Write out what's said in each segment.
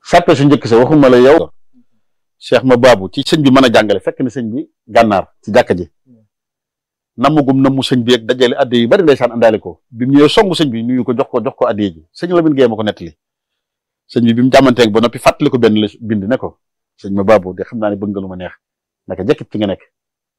sàppe su njëkk sa waxuma la yow cheikh ma baabu ci sëñ bi mën a jàngale fekk na sëñ bi gànnaar ci jàkka ji namugum namu sëñ bi ak dajale adde yu bari ndeysaan àndaale ko bi mu ñëwee songu sëñ bi nuyu ko jox ko jox ko adde ji sëñ Lamine Gueye ma ko nettali sëñ bi bi mu jàmmanteeg ba noppi fàttali ko benn la bind ne ko sëñ ma baabu de xam naa ne bëgg nga lu ma neex naka jekkit fi nga nekk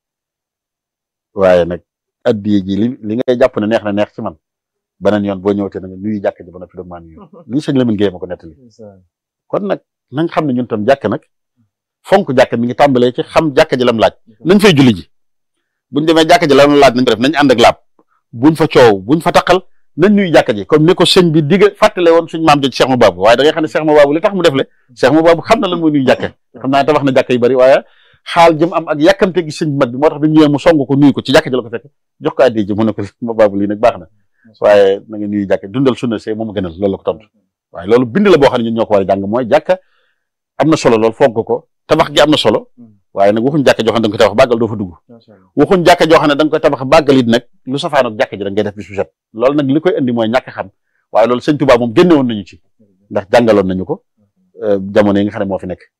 waaye nag adde ji li li ngay jàpp ne neex na neex ci man beneen yoon boo ñëwatee na nga nuyu jàkka ji ba noppi doog maa nuyu lii sëñ Lamine Gueye ma ko nettali kon nag nañ xam ne ñun tam jàkk nag fonk jàkk mi ngi tàmbalee ci xam jàkka ji lam laaj nañ fay julli ji buñ demee jàkka ji lam laaj nañ ko def nañ ànd ak laab buñ fa coow buñ fa taqal nañ nuyu jàkka ji comme ni ko sëñ bi digg fàttale woon suñ maam joj Cheikh Mababou waaye da ngay xam ne Cheikh Mababou li tax mu def le Cheikh Mababou xam na lan mooy nuyu jàkka xam naa tabax na jàkka yu bari waaye xaal jëm am ak yàkkamte gi sëñ mag bi moo tax bi mu ñëwee mu song ko nuyu ko ci jàkka ji la ko fekk jox ko addi ji mu ne ko Mababou lii nag baax na waaye na nga nuyu jàkka dundal sunna see moom gënal loolu la ko tontu waaye loolu bind la boo xam ne ñun ñoo ko war a jàng mooy jàkka am na solo lool fonk ko tabax gi am na solo waaye nag waxuñ jàkka joo xam ne da nga koy tabax bàggal doo fa dugg waxuñ jàkka joo xam ne da nga koy tabax bàggal it nag lu safaan ak jàkka ji da ngay def bis bu set loolu nag li koy indi mooy ñàkk xam waaye loolu sëñ Tuubaa moom génne woon nañu ci ndax jàngaloon nañu ko jamono yi nga xam ne moo fi nekk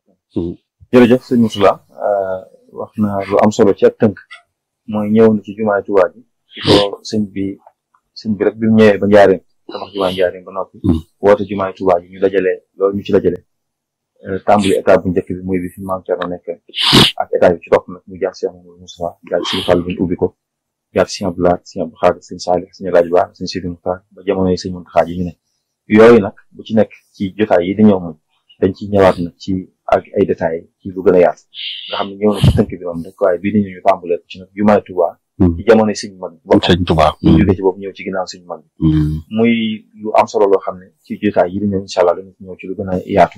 jërëjëf sëñ Moussoula wax na lu am solo ci ak tënk mooy ñëw na ci jumaay Tuubaa ji ci ko sëñ bi sëñ bi rek bi mu ñëwee ba njaareem tabax jumaay njaareem ba noppi woote jumaay Tuubaa ji ñu dajale loolu ñu ci dajale tàmbali état bu njëkk bi muy bi fi maam Thierno nekk ak état bi ci topp nag mu jaar Cheikh Mamadou Moustapha jaar Sëñ Fall bi ñu ubbi ko jaar Sëñ Abdou Lahad Sëñ Abdou Khadre Sëñ Salih Sëñ Rajo Ba Sëñ Sidi Muxtaar ba jamono yi Sëñ Muntaxa yi ñu ne yooyu nag bu ci nekk ci jotaay yi di ñëw moom dañ ci ñëwaat nag ci ak ay détails ci lu gën a yaatu nga xam ne ñëw na ci tënk bi moom rek waaye bii di ñu tàmbalee ko ci nag jumaay Tuubaa ci jamono yi Sëñ mag bi Sëñ Tuubaa ñu jóge ci boobu ñëw ci ginnaaw Sëñ mag bi muy lu am solo loo xam ne ci jotaay yi di ñëw incha allah dañu ci ñëw ci lu gën a yaatu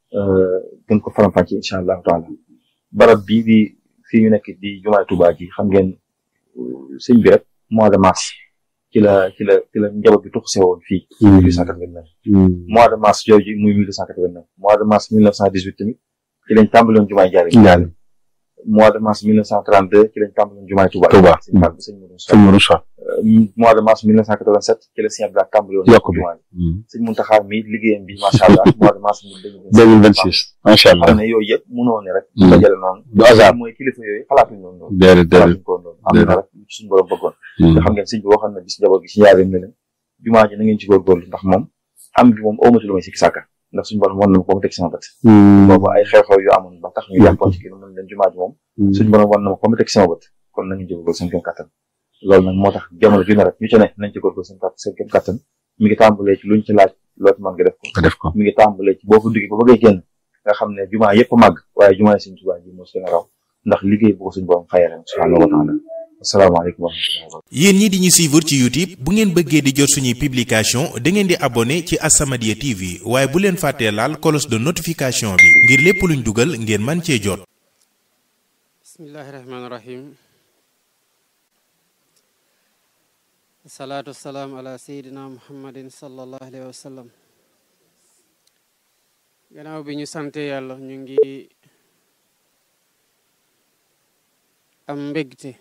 gën ko faram-fàccee incha allahu taala barab bii di fii ñu nekk di jumaay Tuubaa ji xam ngeen sëñ bi rek mois de mars ci la ci la ci la njaboot bi tuxuse woon fii. mille huit cent quatre-vingt-neuf mois de mars jooju muy mille huit cent quatre-vingt-neuf mois de mars mille neuf cent dix-huit tamit ci lañ tàmbaloon jumaay Njaaréem. mois de mars mille neuf cent trente-deux ci lañ tàmbaloon jumaay Tuubaa. Tuubaa sëñ sëñ Moussa. mois de mars mille neuf cent quatre-vingt-sept ci la sëñ Abdou Lahad tàmbaloon. yokk bi sëñ Muntaxa mi liggéeyam bi macha allah mois de mars deux mille vingt six macha allah xam ne yooyu yëpp mënoo ne rek. dajale noonu. du hasard mooy kilifa yooyu xalaatuñu noonu. déedéet déedéet xalaatuñu ko noonu am na rek lu ci suñu borom bëggoon. te xam ngeen sëñ bi waxoon na bis njaboot gi ci njaareem ne leen jumaa ji na ngeen ci góorgóorlu ndax moom am bi moom awmati lu may sikki sàkka ndax suñu borom wan na ma ko ma teg sama bët. boobu ay xew-xew yu amoon ba tax ñu yàqoon ci kii mën leen jumaa ji moom suñu borom wan na ma ko ma teg sama bët kon na ngeen ci góorgóorlu seen kéem kattan loolu nag moo tax jamono ju ne rek ñu ci ne nañ ci góorgóorlu seen seen kéem kattan mi ngi tàmbalee ci luñ ci laaj loolu mën nga def ko nga def ko mi ngi tàmbalee ci boo fa duggee ba bëggee génn nga xam ne jumaa yëpp màgg waaye jumaa yi Sëñ Tuubaa ji moo seen raw ndax liggéey bu ko suñu borom xayale subhaanahu wa taala asalaamaaleykum wa rahmatulah yéen ñi di ñu suivre ci YouTube bu ngeen bëggee di jot suñuy publication da ngeen di abonné ci As-Samadiyya TV waaye bu leen fàttee laal cloche de notification bi ngir lépp luñ dugal ngeen man cee jot bismillahi rahmaani rahim salaatu wasalaam ala sayidina muhammadin sallallahu alayhi wa sallam gannaaw bi ñu sante yàlla ñu ngi am mbégte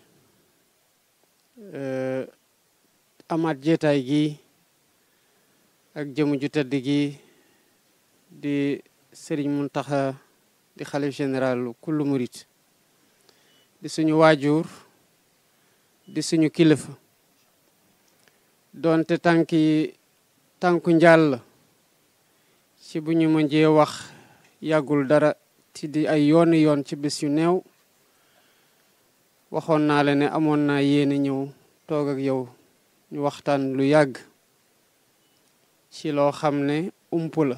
amaat jeetaay gi ak jëmu ju tëdd gi di sëriñ Muntaxa di xalif général kullu murit di suñu waajur di suñu kilifa doonte tànki tànku njàll ci bu ñu mënjee wax yàggul dara ci di ay yooni yoon ci bés yu néew waxoon naa la ne amoon naa yéene ñëw toog ak yow ñu waxtaan lu yàgg ci loo xam ne ump la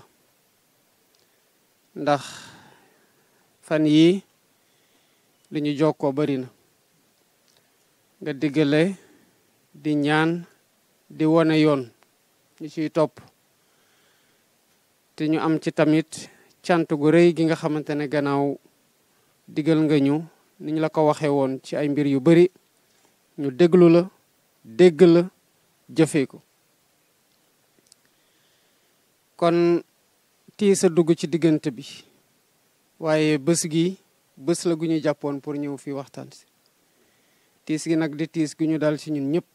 ndax fan yii li ñu jokkoo bari na nga diggale di ñaan di wone yoon ñu ciy topp te ñu am ci tamit cant gu rëy gi nga xamante ne gannaaw digal nga ñu ni ñu la ko waxee woon ci ay mbir yu bari ñu déglu la dégg la jëfee ko kon tiis a dugg ci diggante bi waaye bés gi bés la gu ñu jàppoon pour ñëw fii waxtaan si tiis gi nag di tiis gu ñu dal ci ñun ñëpp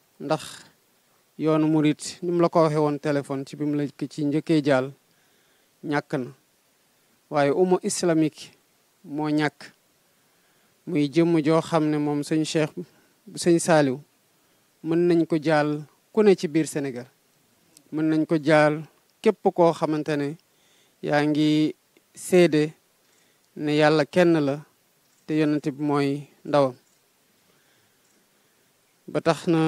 ndax yoonu murit ni mu la ko waxee woon téléphone ci bi mu la ci njëkkee jaal ñàkk na waaye umma islamique moo ñàkk muy jëmm joo xam ne moom sëñ Cheikh sëñ Saaliw mën nañ ko jaal ku ne ci biir Sénégal mën nañ ko jaal képp koo xamante ne yaa ngi seede ne yàlla kenn la te yonent bi mooy ndawam ba tax na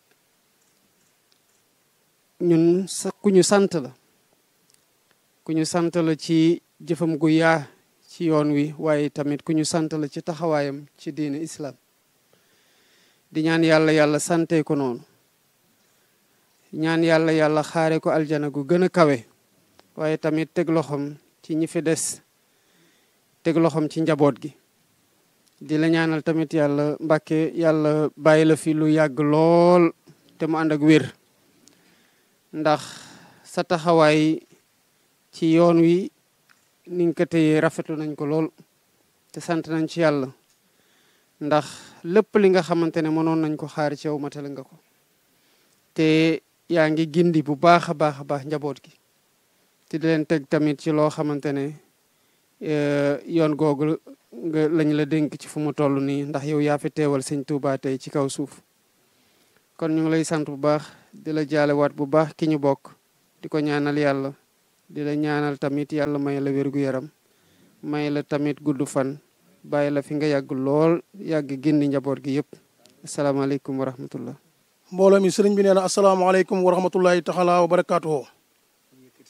ñun sa ku ñu sant la ku ñu sant la ci jëfam gu yaa ci yoon wi waaye tamit ku ñu sant la ci taxawaayam ci diine islam di ñaan yàlla yàlla sante ko noonu ñaan yàlla yàlla xaare ko aljana gu gën a kawe waaye tamit teg loxoom ci ñi fi des teg loxoom ci njaboot gi di la ñaanal tamit yàlla mbàkke yàlla bàyyi la fi lu yàgg lool te mu ànd ak wér ndax sa taxawaay ci yoon wi ni nga ko téyee rafetlu nañ ko lool te sant nañ ci yàlla ndax lépp li nga xamante ne mënoon nañ ko xaar ci yow matale nga ko te yaa ngi gindi bu baax a baax a baax njaboot gi te di leen teg tamit ci loo xamante ne yoon googu nga lañ la dénk ci fu mu toll nii ndax yow yaa fi teewal sëñ Touba tey ci kaw suuf kon ñu ngi lay sant bu baax di la jaalewaat bu baax ki ñu bokk di ko ñaanal yàlla di la ñaanal tamit yàlla may la wérgu yaram may la tamit gudd fan bàyyi la fi nga yàgg lool yàgg gindi njaboot gi yëpp asalaamaaleykum wa rahmatullah mbooloo mi sëriñ bi nee na asalaamaaleykum wa rahmatullahi taala wa barakaatuhu